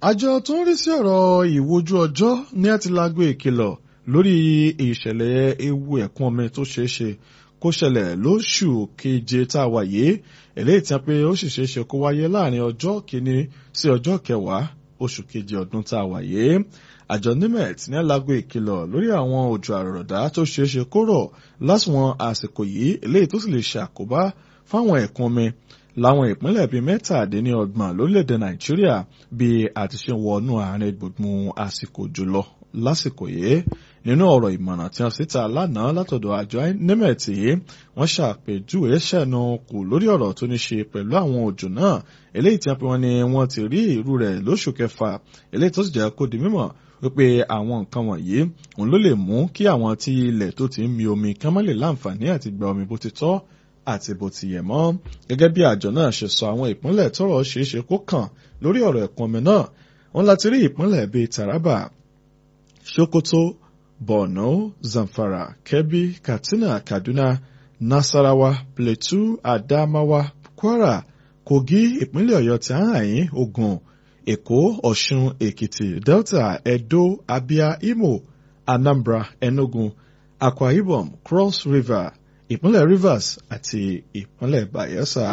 àjọ tó ń rí sí ọ̀rọ̀ ìwojú ọjọ́ ní àti lágbo ìkìlọ̀ lórí ìṣẹ̀lẹ̀ ewu ẹ̀kún omi tó ṣeé ṣe kó ṣẹlẹ̀ lóṣù keje tá a wà yìí eléyìí tí a pé ó sì ṣeé ṣe kó wáyé láàrin ọjọ́ kìíní sí ọjọ́ kẹwàá oṣù keje ọdún tá a wà yìí àjọ nimet ní alágbo ìkìlọ̀ lórí àwọn òjò àrọ̀dá tó ṣeé ṣe kó rọ̀ lásìwọ̀n àsìkò yìí eléyìí tó sì lè ṣe àkóbá fáwọn ẹ̀kún omi láwọn ìpínlẹ̀ bíi mẹ́tàdínlọ́gbọ̀n lórílẹ̀‐èdè nàìjíríà bí a ti ṣe wọnú àárín gbùngbùn àsìkò jùlọ lásìkò yìí nínú ọ̀rọ̀ ìmọ̀ràn tí wọ́n síta lánàá látọ̀dọ̀ àjọ nimet yìí wọ́n ṣàpèjúwe ṣẹ̀nu kù lórí ọ̀rọ̀ tó ní ṣe pẹ̀lú àwọn òjò náà eléyìí tí wọ́n ní wọ́n ti rí irú rẹ̀ lóṣù kẹfà eléyìí tó sì jẹ́ kó di mímọ̀ wípé àwọn nǹkan wọ̀nyí òun ló lè mú kí àwọn tí ilẹ̀ tó ti ń mi omi kán má lè láǹfààní àti gba omi bó ti tọ́ àti bó ti yẹ mọ́. gẹ́gẹ́ bí àjọ náà ṣe sọ àwọn ìpínlẹ̀ tọ́rọ̀ ṣeé ṣe kó kàn lórí ọ̀rọ̀ ẹ̀kún omi náà wọ́n láti rí ìpínlẹ̀ bíi Taraba, Sokoto, Borno, Zamfara, Kebbi, Katsina, Kaduna, Nasarawa, Plateau, Adamawa, Kwara, Kogi, ìpínlẹ̀ Ọ̀yọ́ tí a hàn yín, Ògùn, Èkó, Ọ̀ṣun, Èkìtì, Delta, Edo, Abia, Imo, Anambra, Enugu, Akwa Ibom, Cross River, ìpínlẹ̀ Rivers àti ìpínlẹ̀ Bayelsa.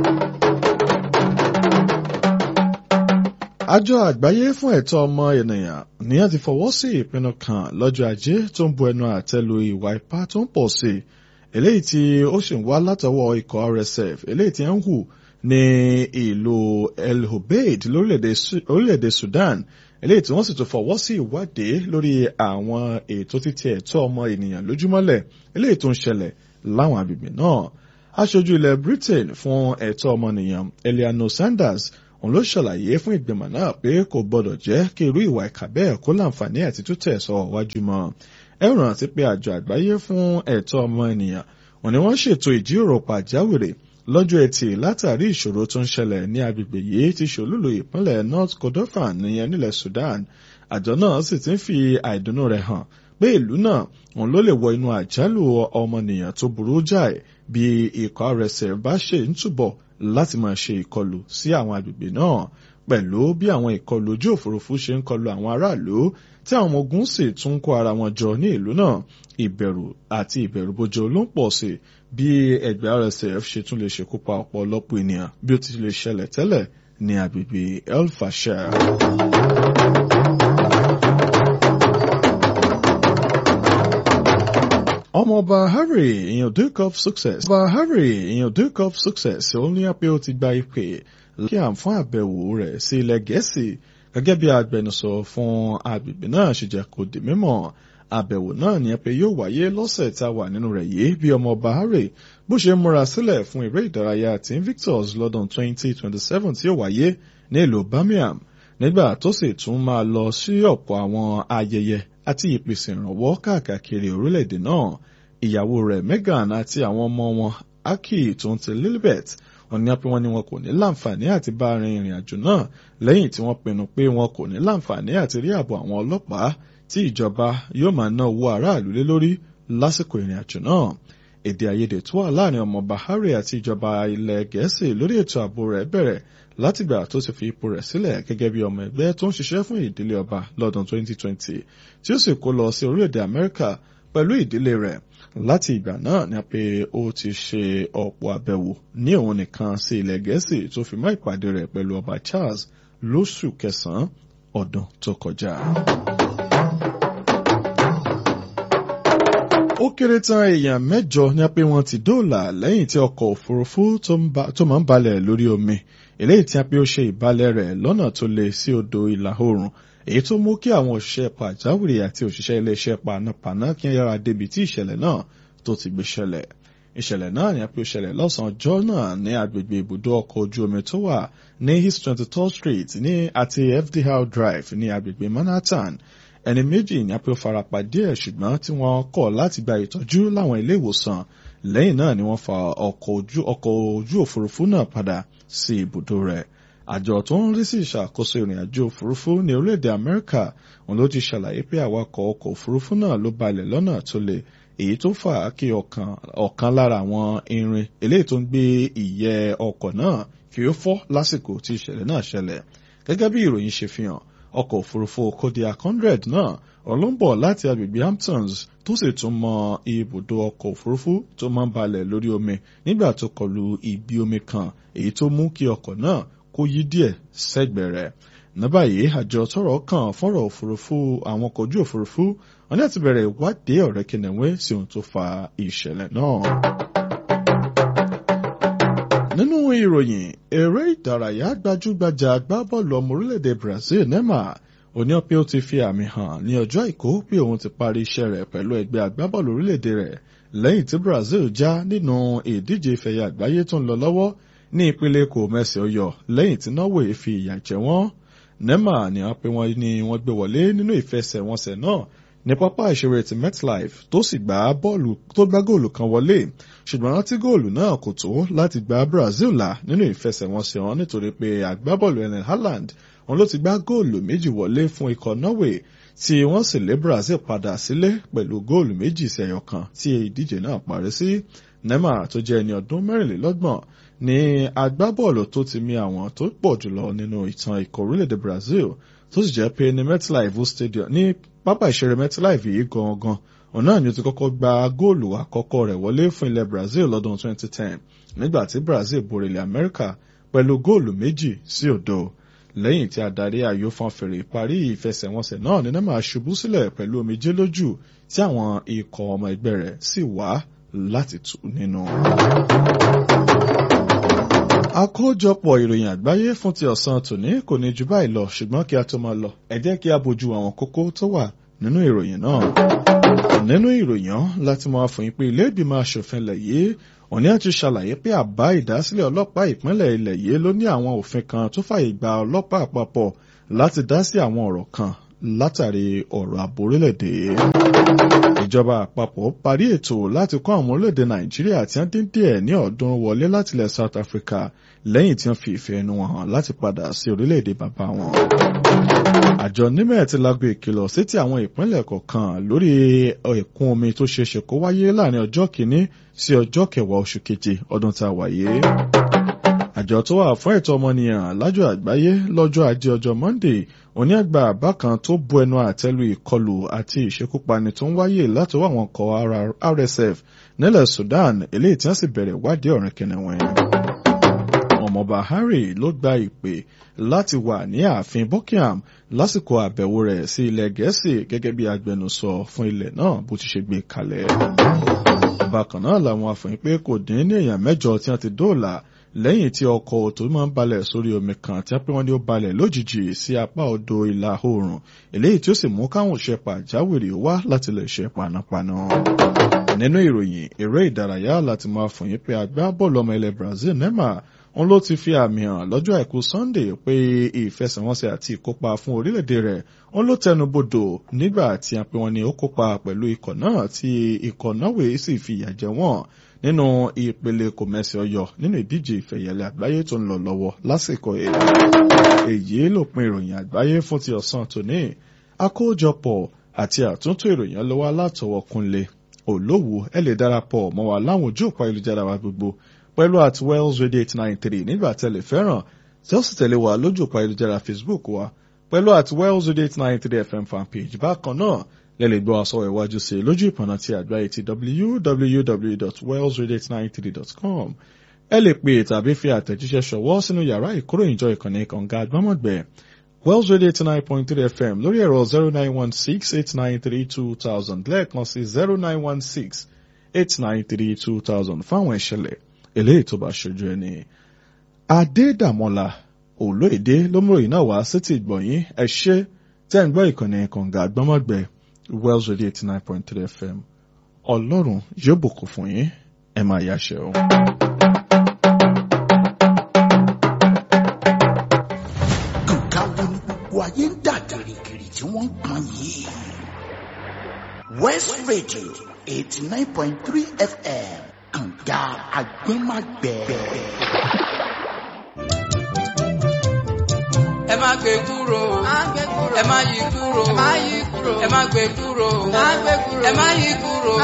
Àjọ àgbáyé fún ẹ̀tọ́ ọmọ ènìyàn ní a ti fọwọ́ sí ìpinnu kan lọ́jọ́ ajé tó ń bu ẹnu àtẹ́lu ìwà ipá tó ń pọ̀ sí eléyìí tí ó sì ń wá látọwọ́ ikọ̀ RSF eléyìí tí ń hù ní ìlú El Obeid lórílẹ̀‐èdè Sudan eléyìí tí wọ́n sì tún fọwọ́ sí ìwádìí lórí àwọn ètò títí ẹ̀tọ́ ọmọ ènìyàn lójúmọ́lẹ̀ eléyìí tó ń ṣẹlẹ̀ láwọn agbègbè náà aṣojú ilẹ̀ Britain fún ẹ̀tọ́ ọmọnìyàn Eleanor Sanders òun ló ṣàlàyé fún ìgbìmọ̀ náà pé kò gbọdọ̀ jẹ́ kí irú ìwà ìkà bẹ́ẹ̀ kó láǹfààní àti tútẹ̀ sọ wájú mọ́ ẹ rántí pé àjọ àgbáyé fún ẹ̀tọ́ ọmọ ènìyàn òun ni wọ́n ṣètò ìjíròrò pàjáwìrì lọ́jọ́ ẹtì látàrí ìṣòro tó ń ṣẹlẹ̀ ní agbègbè yìí ti ṣòlúlò ìpínlẹ̀ North Kordofan nìyẹn nílẹ̀ Sudan àjọ náà sì ti ń fi àìdùnnú rẹ̀ hàn pé ìlú náà òun ló lè wọ inú àjálù ọmọnìyàn tó burú jáì bí ikọ̀ RSF bá ṣe ń túbọ̀ láti máa ṣe ìkọlù sí àwọn agbègbè náà pẹ̀lú bí àwọn ìkọlù ojú òfurufú ṣe ń kọlù àwọn aráàlú tí àwọn ọmọ ogun sì tún kó ara wọn jọ ní ìlú náà ìbẹ̀rù àti ìbẹ̀rùbojo ló ń pọ̀ sí bí ẹgbẹ́ RSF ṣe tún lè ṣekú pa ọ̀pọ̀lọpọ̀ ènìyàn bí ó ti lè ṣẹlẹ̀ tẹ́lẹ̀ ní agbègbè El Fasher. ọmọọba Harry ìyàn Duke of Success ọba Harry ìyàn Duke of Success ó ní pé ó ti gba ìpè kí à ń fún àbẹ̀wò rẹ̀ sí ilẹ̀ Gẹ̀ẹ́sì gẹ́gẹ́ bí agbẹnusọ fún agbègbè náà ṣe jẹ́ kó di mímọ̀ àbẹ̀wò náà ní pé yóò wáyé lọ́sẹ̀ tá a wà nínú rẹ̀ yìí bí ọmọọba Harry bó ṣe múra sílẹ̀ fún eré ìdárayá tí Invictus lọ́dún 2027 tí ó wáyé ní ìlú Birmingham nígbà tó sì tún máa lọ sí ọ̀pọ̀ àwọn ayẹyẹ àti ìpèsè ìrànwọ́ káàkiri orílẹ̀-èdè náà ìyàwó rẹ̀ Meghan àti àwọn ọmọ wọn Aki tó ń ti Lilibet wọ́n ní pé wọ́n ní wọn kò ní láǹfààní àti bá rin ìrìn àjò náà lẹ́yìn tí wọ́n pinnu pé wọn kò ní láǹfààní àti rí ààbò àwọn ọlọ́pàá tí ìjọba yóò máa ná owó aráàlú lé lórí lásìkò ìrìn àjò náà èdè àìyedè tó wà láàrin ọmọọba Harry àti ìjọba ilẹ̀ Gẹ̀ẹ́sì lórí ètò ààbò rẹ̀ bẹ̀rẹ̀ látìgbà tó ti fi ipò rẹ̀ sílẹ̀ gẹ́gẹ́ bí ọmọ ẹgbẹ́ tó ń ṣiṣẹ́ fún ìdílé ọba lọ́dún 2020 tí ó sì kó lọ sí orílẹ̀-èdè Amẹ́ríkà pẹ̀lú ìdílé rẹ̀ láti ìgbà náà ni pé ó ti ṣe ọ̀pọ̀ àbẹ̀wò ní òun nìkan sí ilẹ̀ Gẹ̀ẹ́sì tó fi mọ́ ìpàdé rẹ̀ pẹ̀lú ọba Charles lóṣù kẹsàn-án ọdún tó kọjá. ó kéré tán èèyàn mẹ́jọ ní pé wọ́n ti dóòlà lẹ́yìn tí ọkọ̀ òfurufú tó máa ń balẹ̀ lórí omi eléyìí tí a pé ó ṣe ìbalẹ̀ rẹ̀ lọ́nà tó lè sí odò ìlà oòrùn èyí tó mú kí àwọn òṣìṣẹ́ pàjáwìrì àti òṣìṣẹ́ iléeṣẹ́ panápaná kí wọ́n yára débi tí ìṣẹ̀lẹ̀ náà tó ti gbé ṣẹlẹ̀ ìṣẹ̀lẹ̀ náà ni a pé ó ṣẹlẹ̀ lọ́sàn-án ọjọ́ náà ní agbègbè ibùdó ọkọ̀ ojú omi tó wà ní east twenty third street ní àti FDL drive ní agbègbè Manhattan ẹni méjì ní a pé ó farapa díẹ̀ ṣùgbọ́n tí wọ́n kọ̀ láti gba ìtọ́jú láwọn ilé ìwòsàn lẹ́yìn náà ni wọ́n fa ọkọ̀ ojú ọkọ̀ ojú òfurufú náà padà sí ibùdó rẹ̀ àjọ tó ń rí sí ìṣàkóso ìrìn àjò òfurufú ní orílẹ̀-èdè Amẹ́ríkà òun ló ti ṣàlàyé pé awakọ̀ ọkọ̀ òfurufú náà ló balẹ̀ lọ́nà tó le èyí tó fà á kí ọ̀kan lára àwọn irin eléyìí tó ń gbé ìyẹ́ ọkọ̀ náà kí ó fọ́ lásìkò tí ìṣẹ̀lẹ̀ náà ṣẹlẹ̀ gẹ́gẹ́ bí ìròyìn ṣe fi hàn ọkọ̀ òfurufú Kodiak hundred náà ọlọ́mbọ̀ láti agbègbè Hamptons tó sì tún mọ ibùdó ọkọ̀ òfurufú tó máa ń balẹ̀ lórí omi nígbà tó kọlu ibi omi kan èyí tó mú kí ọkọ̀ náà kó yí díẹ̀ sẹ́gbẹ̀ẹ́ rẹ̀ ní báyìí àjọ tọ́rọ̀ kàn fọ́rọ̀ òfurufú àwọn ọkọ̀ ojú òfurufú wọn láti bẹ̀rẹ̀ ìwádìí ọ̀rẹ́ kìnìún sí ohun tó fa ìṣẹ̀lẹ̀ náà. nínú ìròyìn eré ìdárayá gbajúgbajà agbábọ́ọ̀lù ọmọ orílẹ̀-èdè Brazil Neymar oní pé ó ti fi àmì hàn ní ọjọ́ àìkú pé òun ti parí iṣẹ́ rẹ̀ pẹ̀lú ẹgbẹ́ agbábọ́ọ̀lù orílẹ̀-èdè rẹ̀ lẹ́yìn tí Brazil já nínú ìdíje ìfẹ̀yẹ àgbáyé tó ń lọ lọ́wọ́ ní ìpele kò mẹ́sẹ̀ ọyọ lẹ́yìn tí Norway fi ìyà jẹ wọ́n Neymar ni wọ́n pe wọ́n ní wọ́n gbé wọlé nínú ìfẹsẹ̀wọnsẹ̀ náà ní pápá ìṣeré ti MetLife tó sì gbá bọ́ọ̀lù tó gbá góòlù kan wọlé ṣùgbọ́n tí góòlù náà kò tó láti gba Brazil là nínú ìfẹsẹ̀wọnsẹ̀ wọn nítorí pé agbábọ́ọ̀lù Erling Haaland òun ló ti gbá góòlù méjì wọlé fún ikọ̀ Norway tí wọ́n sì lé Brazil padà sílé pẹ̀lú góòlù méjì sí ẹyọ kan tí ìdíje náà parí sí Neymar tó jẹ́ ẹni ọdún mẹ́rìnlélọ́gbọ̀n ní agbábọ́ọ̀lù tó ti mi àwọn tó pọ̀ jùlọ nínú ìtàn ikọ̀ orílẹ̀-èdè Brazil tó sì jẹ́ pé ní MetLife Stadium ní pápá ìṣeré MetLife yìí gangan òun náà ni ó ti kọ́kọ́ gba góòlù àkọ́kọ́ rẹ̀ wọlé fún ilẹ̀ Brazil lọ́dún 2010 nígbà tí Brazil borí ilẹ̀ Amẹ́ríkà pẹ̀lú góòlù méjì sí òdo lẹ́yìn tí adarí ayò fọn fèrè parí ìfẹsẹ̀wọnsẹ̀ náà ní Neymar ṣubú sílẹ̀ pẹ̀lú omijé lójú tí àwọn ikọ̀ ọmọ ẹgbẹ́ rẹ̀ sì wá láti tù nínú. àkójọpọ̀ ìròyìn àgbáyé fún ti ọ̀sán tòní kò ní ju báyìí lọ ṣùgbọ́n kí a tó máa lọ ẹ jẹ́ kí a bójú àwọn kókó tó wà nínú ìròyìn náà. nínú ìròyìn láti máa fún yín pé ilé ìgbìmọ̀ asòfin ilẹ̀ yìí òní àti ṣàlàyé pé àbá ìdásílẹ̀ ọlọ́pàá ìpínlẹ̀ ilẹ̀ yìí ló ní àwọn òfin kan tó fàyè gba ọlọ́pàá àpapọ̀ láti dá sí àwọn ọ̀rọ̀ kan látàrí ọ̀rọ̀ ààbò orílẹ̀-èdè. ìjọba àpapọ̀ parí ètò láti kó àwọn orílẹ̀-èdè nàìjíríà tí wọ́n dín díẹ̀ ní ọ̀ọ́dúnrún wọlé láti ilẹ̀ south africa lẹ́yìn tí wọ́n fi ìfẹ́ ẹnu wọn hàn láti padà sí orílẹ̀-èdè bàbá wọn. àjọ nímẹ̀ ti lago ìkìlọ̀ sétí àwọn ìpínlẹ̀ kọ̀ọ̀kan lórí ẹ̀kún omi tó ṣeéṣe kó wáyé láàrin ọjọ́ kìíní sí ọjọ́ kẹwàá oṣù keje ọdún tá a wà yìí. àjọ tó wà fún ẹ̀tọ́ ọmọnìyàn lájọ àgbáyé lọ́jọ́ ajé ọjọ́ monday òní àgbà àbá kan tó bu ẹnu àtẹ́lu ìkọlù àti ìṣekúpani tó ń wáyé látọwọ́ àwọn ọkọ̀ RSF nílẹ̀ Sudan eléyìí tí wọ́n sì bẹ̀rẹ̀ ìwádìí ọ̀rìn kìnìún ọmọọba Harry ló gba ìpè láti wà ní ààfin Buckingham lásìkò àbẹ̀wò rẹ̀ sí ilẹ̀ Gẹ̀ẹ́sì gẹ́gẹ́ bí agbẹnusọ fún ilẹ̀ náà bó ti ṣe gbé kalẹ̀. bákan náà làwọn afọ̀yín pé kò dín ní èèyàn mẹ́jọ tí wọ́n ti dóòlà lẹ́yìn tí ọkọ̀ tó máa ń balẹ̀ sórí omi kan tí wọ́n pé wọ́n ní ó balẹ̀ lójijì sí apá odò ìlà oòrùn eléyìí tí ó sì mú káwọn òṣè pàjáwìrì wá láti lè ṣe panápaná. nínú ìròyìn eré ìdárayá láti máa fòyín pé agbábọ́ọ̀lù ọmọ ilẹ̀ Brazil Neymar òun ló ti fi àmì hàn lọ́jọ́ àìkú Sunday pé ìfẹsẹ̀wọnsẹ̀ àti ìkópa fún orílẹ̀-èdè rẹ̀ òun ló tẹnu bodò nígbà tí a pè wọ́n ní ó kópa pẹ̀lú ikọ̀ náà tí ikọ̀ Norway sì fi ìyà jẹ wọ́n nínú ìpele kòmẹ́sì ọyọ nínú ìdíje ìfẹ̀yẹ̀lẹ̀ àgbáyé tó ń lọ lọ́wọ́ lásìkò èyí lópin ìròyìn àgbáyé fún ti ọ̀sán tòní àkójọpọ̀ àti àtúntò ìròyìn ọlọ́wọ́ látọwọ́ Kúnlé Olówó ẹ lè darapọ̀ mọ́ wa láwọn ojú òpó ayélujára wa gbogbo pẹ̀lú at wells radio eight nine three nígbà tẹ́lẹ̀ fẹ́ràn tí ó sì tẹ̀lé wa lójú òpó ayélujára Facebook wa pẹ̀lú at wells radio eight nine three fm fanpage bákan náà lẹ́lẹ̀ gbọ́ aṣọ ìwájú sí lójú ìpọ̀nà ti àgbáyé ti www.wellsradio893.com ẹ lè pè tàbí fi àtẹ̀jíṣẹ́ ṣọwọ́ sínú yàrá ìkóròyìnjọ ìkànnì kànga àgbọ́mọ̀gbẹ́ Wells Radio eighty nine point three FM lórí ẹ̀rọ zero nine one six eight nine three two thousand lẹ́ẹ̀kan sí zero nine one six eight nine three two thousand fáwọn ìṣẹ̀lẹ̀ eléyìí tó bá ṣojú ẹni. Adédàmọ́lá Olóyèdè lómúròyìn náà wá sétí ìgbọ̀nyín ẹ ṣé tẹ́ ń gbọ́ ìkànnì kànga àgbọ́mọ̀gbẹ́ Wells Radio eighty nine point three FM Ọlọ́run yóò bùkún fún yín ẹ máa yáṣẹ́ o. nǹkan wo ni gbogbo ayé ń dà gìrìgìrì tí wọ́n ń pọn yìí. West Radio eighty nine point three FM kànga àgbẹ̀màgbẹ̀. ẹ má gbé kúrò ẹ má yí kúrò ẹ má gbé kúrò ẹ má yí kúrò